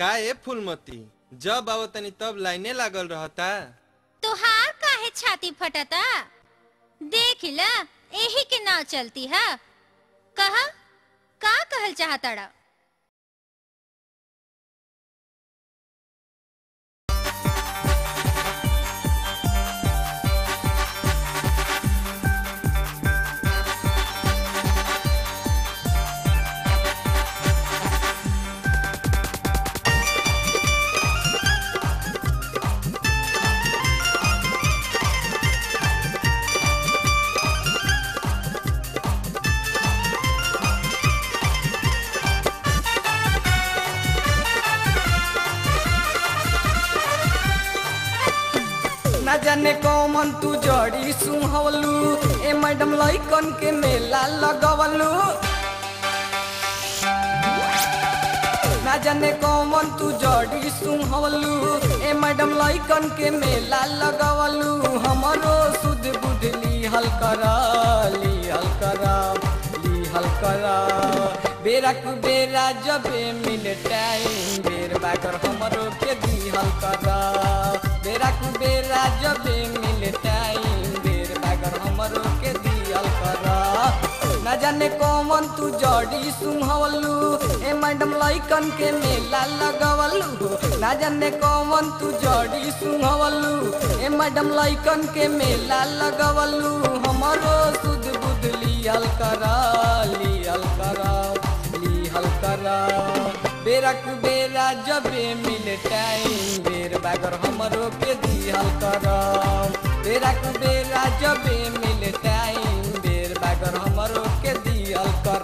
का ए फूलमती जब आओ तनी तब लाइने लागल रहता तुहार काहे छाती फटता देख ला एही के नाव चलती है कहा का कहल चाहतड़ा ना जाने कौन तू जड़ी सुहवलू ए मैडम लइकन के मेला लगवलू ना जाने कौन तू जड़ी सुहवलू ए मैडम लइकन के मेला लगवलू हमरो सुध बुध ली हल कर ली हल कर ली हल कर बेरा कु बेरा जबे मिले टाइम बेर बाकर हमरो के दी हल कर बेरा कु बेरा जबे मिले टाइम बेर बाकर हमरो के दी हल कर ना जाने कौन तू जड़ी सुहवलू ए मैडम लइकन के मेला लगवलू ना जाने कौन तू जड़ी सुहवलू ए मैडम लइकन के मेला लगवलू हमरो सुध बुध लियल कर लियल कर लियल कर बेरा कु बेरा जबे मिले टाइम बेर बागर हमरो के दिहल कर बेरा कु बेरा जबे मिले टाइम बेर बागर हमरो के दिहल कर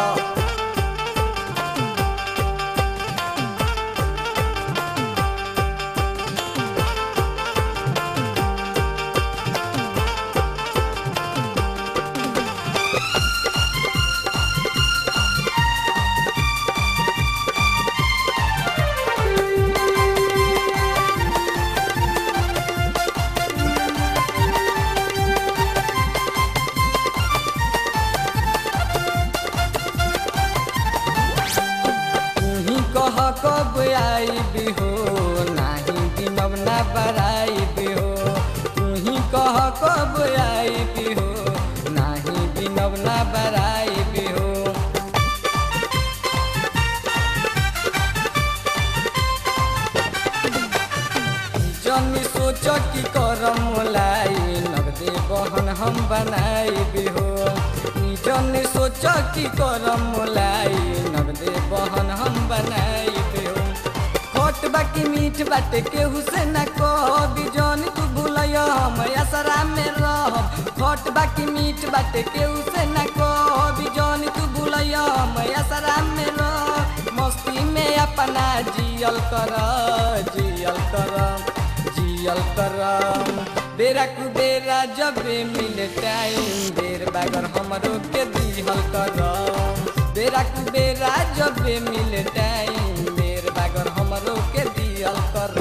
तुही कह कब आई हो नाही दिनब ना बराई हो तुही कह कब आई हो नाही दिनब ना बराई हो जनी सोच की करम मोलाई नगदे बहन हम बनाई हो जनी सोच की करम मोलाई नगदे बहन हम बनाई हो खोट बाकी मीठ बाटे केहू से न कह जनी तू भूलय हम असरा में रह खोट बाकी मीठ बाटे केहू से न कह जनी तू भूलय हम असरा में रह मस्ती में अपना जियल कर जियल कर जियल कर बेरा कु बेरा जबे मिले टाइम बेर बागर हमरो के दिहल कर बेरा कु बेरा जबे मिले टाइम बेर बागर हमरो के दिहल कर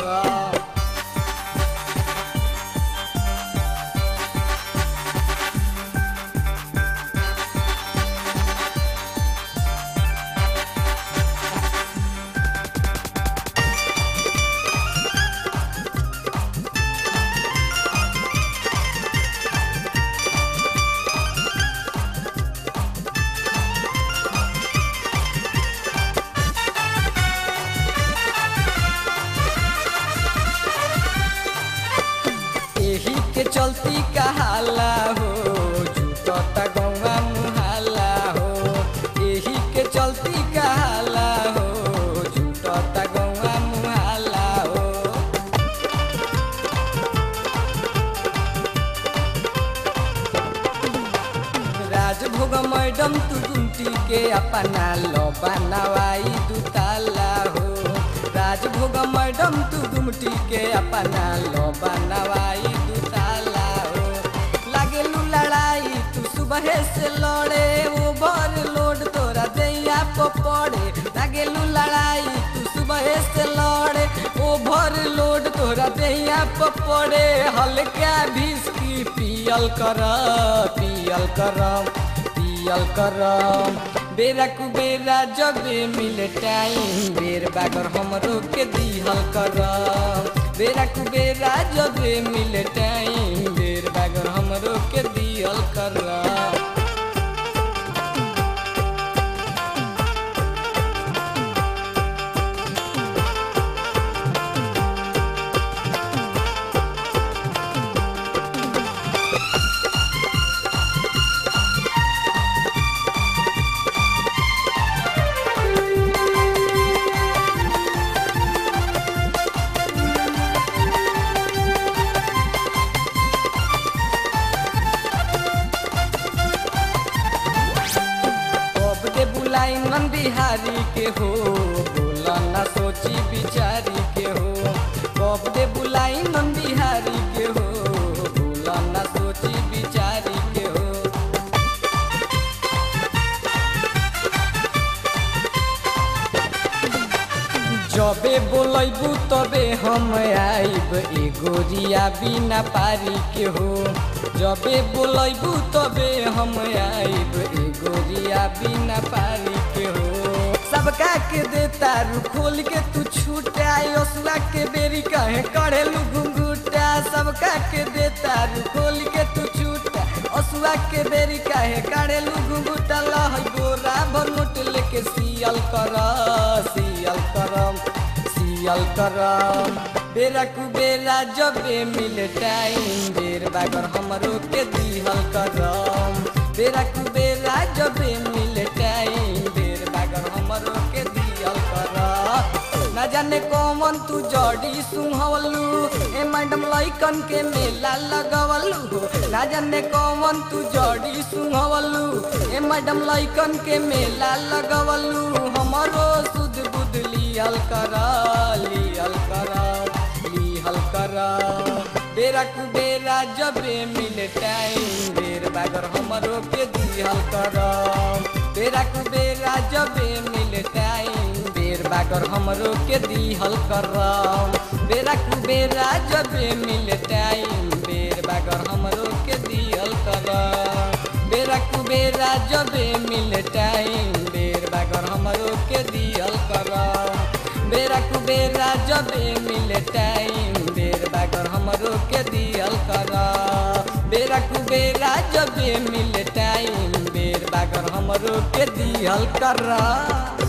एही के चलती कहाला हो झूठता गौवा मुहाला हो एही के चलती कहाला हो झूठता गौवा मुहाला हो राजभोग मैडम तू गुमटी के अपना लो बनवाई दुताला हो राजभोग मैडम तू गुमटी के अपना लो बनवाई दुताला हो लागेलू लड़ाई तू सुबह से लड़े ओवर लोड तोरा दैया को पड़े लागेलू लड़ाई तू सुबह से लड़े ओवर लोड तोरा दैया को पड़े हल्का भिस्की पियल कर पियल कर पियल सियल करम बेरा कुबेरा जबे मिले टाइम बेर बागर हमरो के दिहल करम बेरा कुबेरा जबे मिले टाइम बेर बागर हमरो के दिहल करम कब दे बुलाई मन बिहारी के हो बोला ना सोची बिचारी के हो कब दे बुलाई मन बिहारी के हो बोला ना सोची बिचारी के हो जबे बोलैबू तबे हम आइब एगो रिया बिना पारी के हो जबे बोलैबू तबे हम आइब एगो रिया बिना पारी के हो सबका के दे तारू खोल के तू छूटा ओसला के बेरी कहे कढ़ेलू घुंघूटा सबका के दे तारू खोल के तू छूटा असुआ के बेरी काहे काढ़ेलू घुंघूटा लहै गोरा भर नोट लेके सियल कर सियल करम सियल करम बेरा कुबेरा जबे मिले टाइम बेर बागर हमरो के दिहल करम बेरा कुबेरा जबे मिले टाइम बेर बागर हमरो के दिहल करम ना जाने कौन तू जड़ी सुहवलू ए मैडम लइकन के मेला लगवलू हो ना जाने कौन तू जड़ी सुहवलू ए मैडम लइकन के मेला लगवलू हमरो सुध बुध लियल कर लियल कर लियल कर बेरा कुबेरा जबे मिले टाइम बेर बागर हमरो के दिहल कर बेरा कुबेरा जबे मिले टाइम बेर बागर हमरो के दिहल करम बेरा कुबेरा जबे मिले टाइम बेर बागर हमरो के दिहल करम बेरा कुबेरा जबे मिले टाइम बेर बागर हमरो के दिहल करम बेरा कुबेरा जबे मिले टाइम बेर बागर हमरो के दिहल करम बेरा कुबेरा जबे मिले टाइम बेर बागर हमरो के दिहल करम